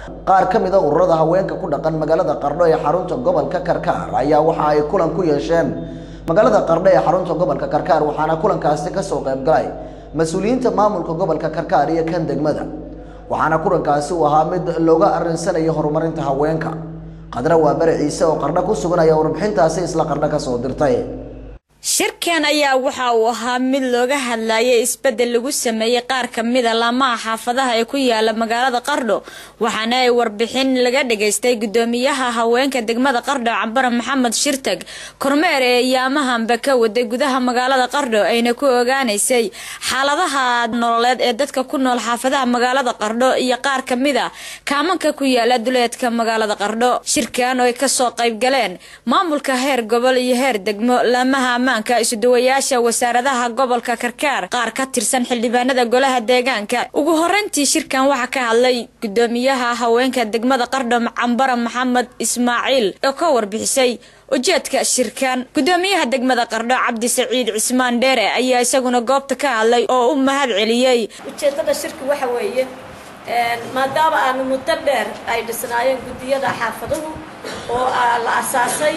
qaar ka mid a ururada haweenka ku dhaqan magaalada qardho ee xarunta gobolka karkaar ayaa waxa ay kulan ku yeesheen magaalada qardho ee xarunta gobolka karkaar waxaana kulankaasi kasoo qayb galay mas-uuliyiinta maamulka gobolka karkaar iyo kan degmada waxaana kulankaasi uu ahaa mid looga arinsanayo horumarinta haweenka qadra waa bare ciise oo qardho ku sugan ayaa warbixintaasi isla qardho kasoo dirtay shirkan ayaa waxa uu ahaa mid looga hadlayay isbedel lagu sameeyey qaar ka mida laamaha xaafadaha ee ku yaala magaalada qardho waxaana ay warbixin laga dhageystay gudoomiyaha haweenka degmada qardho cabara maxamed shirtag kormeer ee yaamahanba ka waday gudaha magaalada qardho ayna ku ogaanaysay xaaladaha nololeed ee dadka ku nool xaafadaha magaalada qardho iyo qaar ka mid a kaamanka ku yaala duleedka magaalada qardho shirkan oo ay kasoo qayb galeen maamulka heer gobol iyo heer degmo laamaha isuduwayaasha wasaaradaha gobolka karkaar qaar ka tirsan xildhibaanada golaha deegaanka ugu horeyntii shirkan waxaa ka hadlay gudoomiyaha haweenka degmada qardho cambara maxamed ismaaciil oo ka warbixisay ujeedka shirkan gudoomiyaha degmada qardho cabdi saciid cismaan dheere ayaa isaguna goobta ka hadlay oo u mahad celiyey ujeedada shirki waxa weeye maadaama aanu muddo dheer ay dhisnaayeen guddiyada xaafaduhu oo la asaasay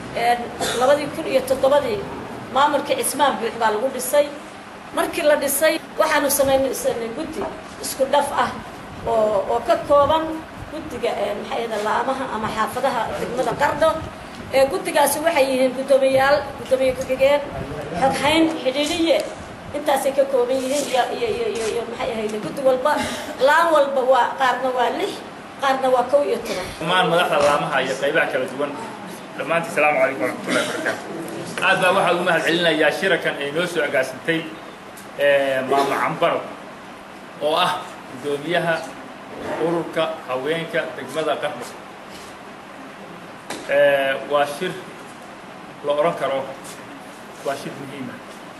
labadii kun iyo toddobadii maamulkii cismaan buux baa lagu dhisay markii la dhisay waxaanu samaysanay guddi isku dhaf ah oo oo ka kooban guddiga maxay ahda laamaha ama xaafadaha degmada qardho ee guddigaasi waxay yihiin guddoomiyayaal guddoomiye ku-xigeen xoghayn xidhiidhiye intaasay ka kooban yihiin iyo iyo iyo iyo iyo maxay ahayde guddi walba laan walba waa qaarna waa lix qaarna waa kow iyo toban dhammaan madaxda laamaha iyo qaybaha kala duwan dhammaantii salaamu calaykum waraxmatullahi wabarakaatu aad baa waxaa ugu mahad celinayaa shirakan ay noo soo agaasintay maamo cambaro oo ah guddoomiyaha ururka haweenka degmada qardho waa shir la odhan karo waa shir muhiima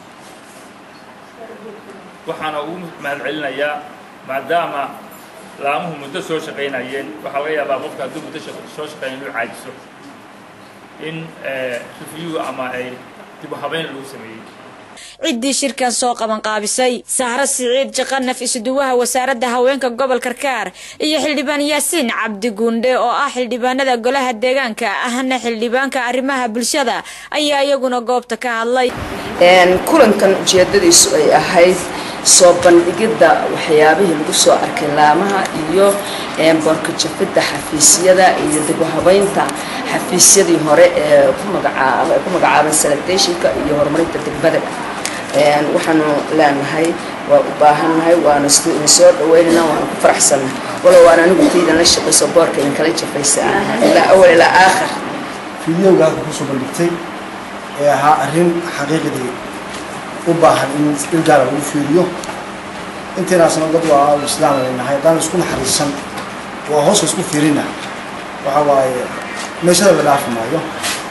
waxaana ugu mahad celinayaa maadaama laamuhu muddo soo shaqaynayeen waxaa laga yaabaa qofka hadduu muddo soo shaqeeya inuu caajiso in review ama ay dib u habeyn lagu sameeyey ciddii shirkan soo qaban qaabisay sahro siciid jaqanaf isuduwaha wasaaradda haweenka gobol karkaar iyo xildhibaan yaasiin cabdi guundhe oo ah xildhibaanada golaha deegaanka ahna xildhibaanka arrimaha bulshada ayaa iyaguna goobta ka hadlay kulankan ujeedadiisu ay ahayd soo bandhigidda waxyaabihii lagu soo arkay laamaha iyo boorka jafidda xafiisyada iyo dib u habeynta xafiisyadii hore ee ku magacaaban sanitationka iyo horumarinta degmadaba waxaanu leenahay waa u baahannahay waana soo dhaweynana waana ku faraxsannahay walow waan anigu taydan la shaqayso boorka idin kala jafaysa ilaa awal ilaa aakhir fideoga halka kusoo bandhigtay ee ahaa arrin xaqiiqdii u baahan in il gaara lagu fiiriyo intaynaasna dad waa islaam leenahay haddaan isku naxariisan waa hooska isku fiirina waxa waaye meeshada la dhaafi maayo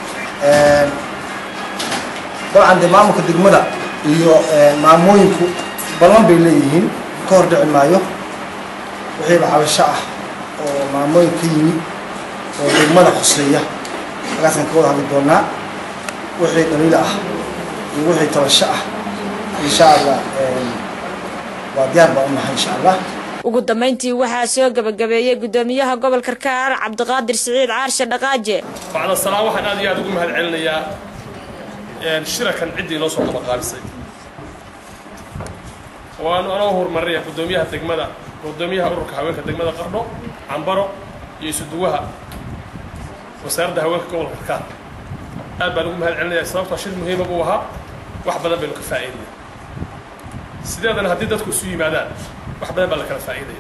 dabcan dee maamulka degmada iyo maamooyinku ballan bay leeyihiin ka hor dhici maayo wixiiba cabasho ah oo maamooyin ka yimi oo degmada hoseeya halkaasaan ka wada hadli doonaa wixii dhaliila ah iyo wixii tabasho ah insha allah waa diyaar baa unahay insha allah ugu dambeyntii waxaa soo gabagabeeyey gudoomiyaha gobol karkaar cabdiqaadir siciid caarshe dhaqaaje bacda salaam waxaan aad iyo aad ugu mahad celinayaa shirakan ciddii noo soo qabaqaabisay waanu anoo horumarinaya gudoomiyaha degmada gudoomiyaha ururka haweenka degmada qardho cambaro iyo isuduwaha wasaaradda haweenka gobolka karkaar aad baan ugu mahad celinaya sababtoo shir muhiima buu ahaa wax badan baynu ka faa'iidaya sideedana haddii dadku isu yimaadaan wax badan baa la kala faa'iidaya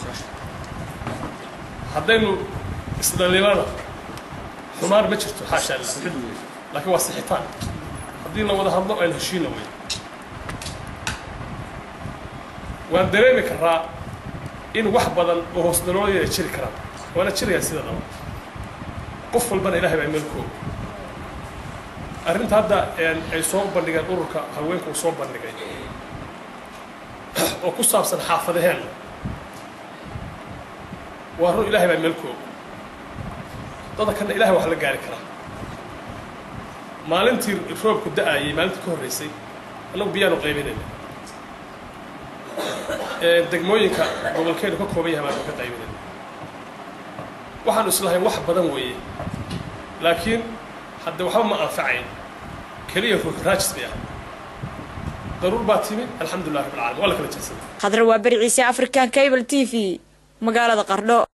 haddaynu isdhalilana xumaan ma jirto xaasha allah laakiin waa sixitaan haddii la wada hadlo aynu heshiina wey waan dareemi karaa in wax badan oo hoos daloolaya jiri karaan waana jirayaa sida dhaba qof walbana ilahay baa meelkooga arrinta hadda ay soo bandhigeen ururka haweenka uu soo bandhigay oo ku saabsan xaafadaheenna waa run ilahay baa meelkooga dada kana ilahay wax la gaari karaa maalintii roobku da-ayay maalintii ka horreysay annagu biyaanu qaybinayna degmooyinka gobolkeenu ka kooban yahay baanu ka qaybinayna waxaanu islahayn wax badan weeye laakiin hadde waxba ma anfacayn keliya raajis bay ah daruur baa timi alxamdulilah rabbil caalamiin waa la kala jeedsaday khadra waa beri ciise african cable t v magaalada qardho